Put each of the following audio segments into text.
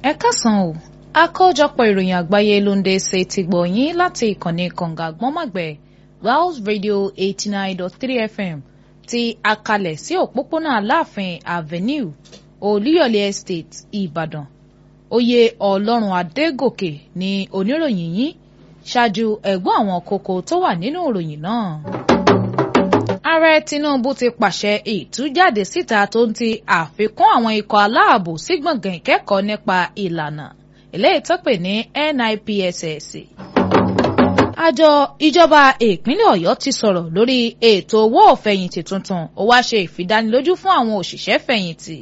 ẹ kásán o àkójọpọ̀ ìròyìn àgbáyé ló ń dé ṣe ti gbọ̀nyìn láti ìkànnì kànga gbọ́nmàgbẹ̀ Wells Radio eighty nine dot three FM ti akalẹ̀ sí òpópónà Aláàfin Avenue Olúyọ̀lé Estate Ìbàdàn oyè Ọlọ́run Adégòkè ní oníròyìn yín ṣáájú ẹ̀gbọ́n àwọn kókó tó wà nínú ìròyìn náà ààrẹ Tinubu ti pàṣẹ ìtújáde síta tó ń ti àfikún àwọn ikọ̀ aláàbò sí gbọ̀ngàn ìkẹ́kọ̀ọ́ nípa ìlànà eléyìí tó pè ní NIPSS. àjọ ìjọba ìpínlẹ̀ Ọ̀yọ́ ti sọ̀rọ̀ lórí ètò owó òfẹ̀yìntì tuntun ó wá ṣe ìfidánilójú fún àwọn òṣìṣẹ́ fẹ̀yìntì.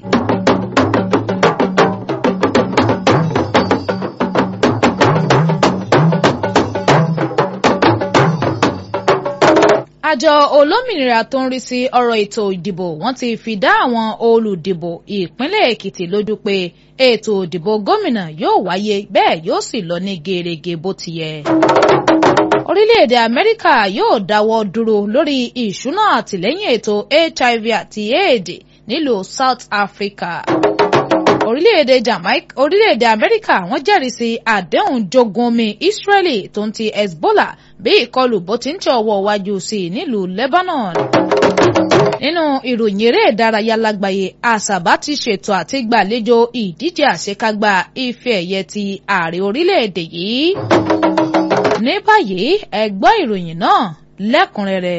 àjọ olómìnira tó ń rí sí ọ̀rọ̀ ètò ìdìbò wọ́n ti fi dá àwọn olùdìbò ìpínlẹ̀ Èkìtì lójú pé ètò ìdìbò gómìnà yóò wáyé bẹ́ẹ̀ yóò sì lọ ní gerege bó ti yẹ. orílẹ̀-èdè Amẹ́ríkà yóò dáwọ́ dúró lórí ìṣúná àtìlẹ́yìn ètò HIV àti AIDS nílùú South Africa. orílẹ̀-èdè Jamaica orílẹ̀-èdè Amẹ́ríkà wọ́n jẹ́rìí sí àdéhùn jogun omi Israeli tó ń ti Hezbollah bí ìkọlù bó ti ń tẹ ọwọ́ wájú sí i nílùú Lebanon. nínú ìròyìn eré ìdárayá lágbàáyé àṣàbá ti ṣètò àti gbàlejò ìdíje àṣekágbá ife ẹ̀yẹ ti ààrẹ orílẹ̀-èdè yìí. ní báyìí ẹ gbọ́ ìròyìn náà lẹ́kùnrẹ́rẹ́.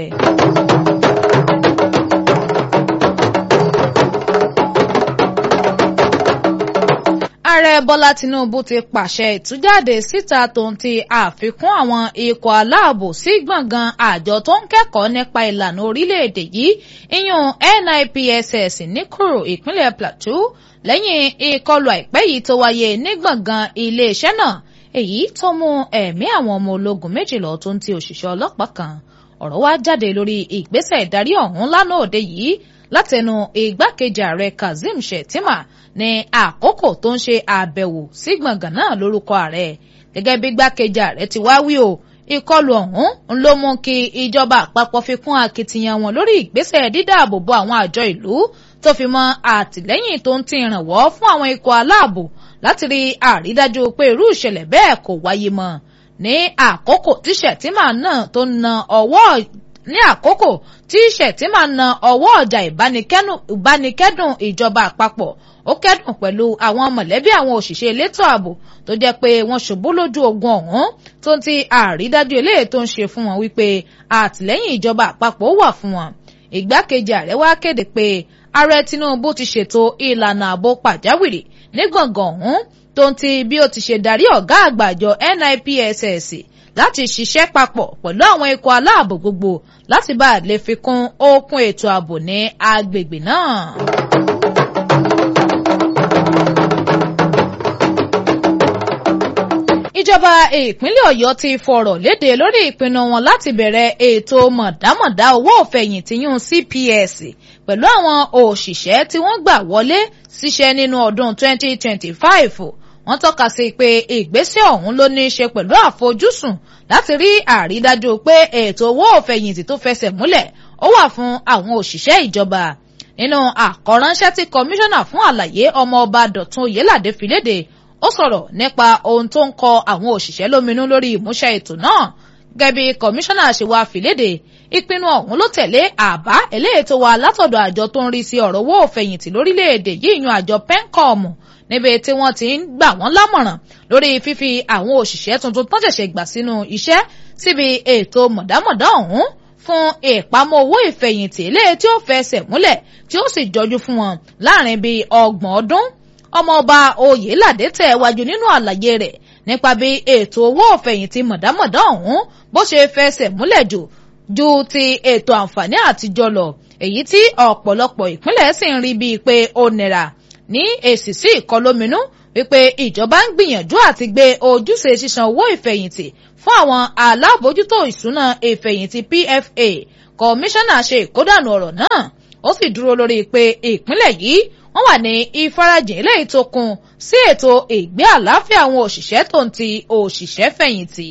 ààrẹ bọ́lá tinubu ti pàṣẹ ìtújáde síta tó ń ti àfikún àwọn ikọ̀ aláàbò sí gbọ̀ngàn àjọ tó ń kẹ́kọ̀ọ́ nípa ìlànà orílẹ̀-èdè yìí ìyún NIPSS níkòrò ìpínlẹ̀ plateau lẹ́yìn ìkọlù àìpẹ́ yìí tó wáyé ní gbọ̀ngàn iléeṣẹ́ náà èyí tó mú ẹ̀mí àwọn ọmọ ológun méjì lọ tó ń ti òṣìṣẹ́ ọlọ́pàá kan ọ̀rọ̀ wá jáde lórí ìgbésẹ̀ ìdarí ọ̀hún lánàá òde yìí látẹnu igbákejì ààrẹ kazeem shettima ní àkókò tó ń ṣe àbẹ̀wò sí gbọ̀ngàn náà lórúkọ ààrẹ gẹ́gẹ́ bí igbákejì ààrẹ ti wá wí o ìkọlù ọ̀hún ń ló mú kí ìjọba àpapọ̀ fi kún akitiyan wọn lórí ìgbésẹ̀ dídáàbòbò àwọn àjọ ìlú tó fi mọ́ àtìlẹ́yìn tó ń ti ìrànwọ́ fún àwọn ikọ̀ aláàbò láti rí àrídájú pé irú ìṣẹ̀lẹ̀ bẹ́ẹ̀ kò wáyé mọ́ ní àkókò tí shettima náà tó na ọwọ́ ní àkókò tí Shettima na ọwọ́ ọjà ìbánikẹ́dùn ìjọba àpapọ̀ ó kẹ́dùn pẹ̀lú àwọn mọ̀lẹ́bí àwọn òṣìṣẹ́ elétò ààbò tó jẹ́ pé wọ́n ṣubú lójú ogun ọ̀hún tó ń ti àrídájú eléyìí tó ń ṣe fún wọn wípé àtìlẹ́yìn ìjọba àpapọ̀ wà fún wọn. ìgbákejì ààrẹ wá kéde pé ààrẹ Tinubu ti ṣètò ìlànà ààbò pàjáwìrì ní gbọ̀ngàn ọ̀hún tó ń ti bí ó ti ṣe darí ọ̀gá àgbà àjọ NIPSS láti ṣiṣẹ́ papọ̀ pẹ̀lú àwọn ikọ̀ aláàbò gbogbo láti bá a lè fi kún okun ètò ààbò ní agbègbè náà. ìjọba ìpínlẹ̀ ọ̀yọ́ ti fọ̀rọ̀ léde lórí ìpinnu wọn láti bẹ̀rẹ̀ ètò mọ̀dámọ̀dá owó òfẹ̀yìntì yún CPS pẹ̀lú àwọn òṣìṣẹ́ tí wọ́n gbà wọlé síṣẹ́ nínú ọdún 2025 wọ́n tọ́ka sí pé ìgbésẹ̀ ọ̀hún ló ní í ṣe pẹ̀lú àfojúsùn láti rí àrídájú pé ètò owó òfẹ̀yìntì tó fẹsẹ̀ múlẹ̀ ó wà fún àwọn òṣìṣẹ́ ìjọba nínú àkọ́ránṣẹ́ tí kọmíṣánná fún àlàyé ọmọọba dọ̀tun oyèládé fi léde ó sọ̀rọ̀ nípa ohun tó ń kọ àwọn òṣìṣẹ́ lóminú lórí ìmúṣẹ ètò náà gẹ́gẹ́ bí kọmíṣánná ṣe wá fi léde ìpinnu ọ̀hún ló tẹ̀lé àbá eléyìí tó wá látọ̀dọ̀ àjọ tó ń rí sí ọ̀rọ̀ owó òfẹ̀yìntì lórílẹ̀‐èdè yìí yan àjọ pencom níbi tí wọ́n ti ń gbà wọ́n lámọ̀ràn lórí fífi àwọn òṣìṣẹ́ tuntun tán ṣẹ̀ṣẹ̀ gbà sínú iṣẹ́ síbi ètò mọ̀dámọ̀dá ọ̀hún fún ìpamọ́ owó ìfẹ̀yìntì eléyìí tí ó fẹsẹ̀ múlẹ̀ tí ó sì jọjú fún wọn láàrin bíi ọgbọ̀n ọdún ọmọọba oyèládé tẹ̀ wájú nínú àlàyé rẹ̀ nípa bí ètò owó ìfẹ̀yìntì mọ̀dámọ̀dá ọ̀hún bó ṣe fẹsẹ̀ múlẹ̀ jù ju ti ètò àǹfààní àtijọ́ lọ èyí tí ọ̀pọ̀lọpọ̀ ìpínlẹ̀ sì ń rí bíi pé ó nira ní èsì sí ìkọlóminú wípé ìjọba ń gbìyànjú àti gbé ojúṣe sísan owó ìfẹ̀yìntì fún àwọn alábòójútó ìṣúná ìfẹ̀yìntì PFA kọmíṣánná ṣe ìkódànù ọ̀rọ̀ náà ó sì dúró lórí pé ìpínlẹ̀ yìí wọ́n wà ní ìfarajìn eléyìí tó kún sí ètò ìgbé àlàáfíà àwọn òṣìṣẹ́ tó ń ti òṣìṣẹ́ fẹ̀yìntì.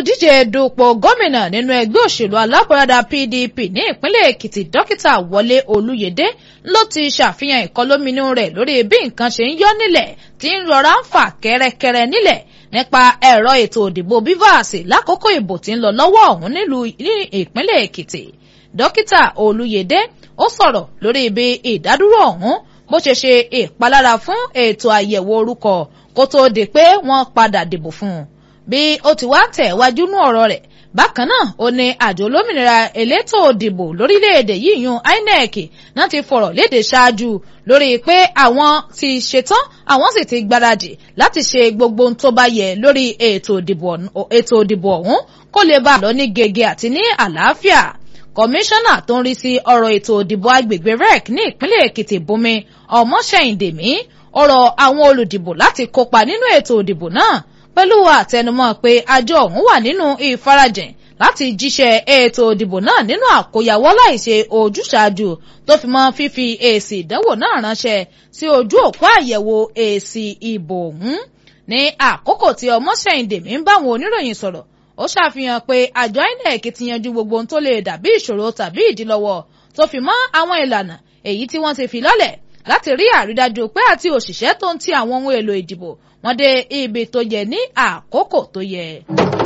olùdíje dupò gómìnà nínú ẹgbẹ́ òṣèlú alábọ̀radà PDP ní ìpínlẹ̀ Èkìtì dókítà Wọlé Olúyẹdé ló ti ṣàfihàn ìkọlóminú rẹ̀ lórí bí nǹkan ṣe ń yọ nílẹ̀ tí ń rọra ń fà kẹ́rẹ́kẹ́rẹ́ nílẹ̀ nípa ẹ̀rọ ètò òdìbò BVAS lákòókò ìbò tí ń lọ lọ́wọ́ ọ̀hún nílùú ní ìpínlẹ̀ Èkìtì dókítà Olúyẹdé ó sọ̀rọ̀ lórí ibi ìdádúró ọ̀hún bó ṣe ṣe ìpalára fún ètò àyẹ̀wò orúkọ kó tóó di pé wọ́n padà dìbò fún un bí ó ti wá tẹ̀ wájú nú ọ̀rọ̀ rẹ̀ bákan náà ó ní àjọ olómìnira elétò òdìbò lórílẹ̀‐èdè yìí yún INEC náà ti fọ̀rọ̀ léde ṣáájú lórí pé àwọn ti ṣetán àwọn sì ti gbáradì láti ṣe gbogbo ohun tó bá yẹ lórí ètò òdìbò ọ̀hún kó lè bá a lọ ní gègé àti ní àlàáfíà kọmíṣánná tó ń rí sí ọ̀rọ̀ ètò òdìbò agbègbè rec ní ìpínlẹ̀ Èkìtì Bùnmi Ọmọṣẹ́yìndèmí ọ̀rọ̀ àwọn olùdìbò láti kópa nínú ètò òdìbò náà pẹ̀lú àtẹnumọ́ pé àjọ ọ̀hún wà nínú ìfarajìn láti jíṣẹ́ ètò òdìbò náà nínú àkóyawọ́ láìṣe ojúṣàájú tó fi mọ́ fífi èsì ìdánwò náà ránṣẹ́ sí ojú òpó àyẹ̀wò èsì ìbò ọ̀hún ní àkókò tí Ọmọṣẹ́yìndèmí ń báwọn oníròyìn sọ̀rọ̀ ó ṣàfihàn pé àjọ INEC ti yanjú gbogbo ohun tó lè dàbí ìṣòro tàbí ìdílọ́wọ́ tó fi mọ́ àwọn ìlànà èyí tí wọ́n ti fi lọ́lẹ̀ láti rí àrídájú pé àti òṣìṣẹ́ tó ń ti àwọn ohun èlò ìdìbò wọ́n dé ibi tó yẹ ní àkókò tó yẹ.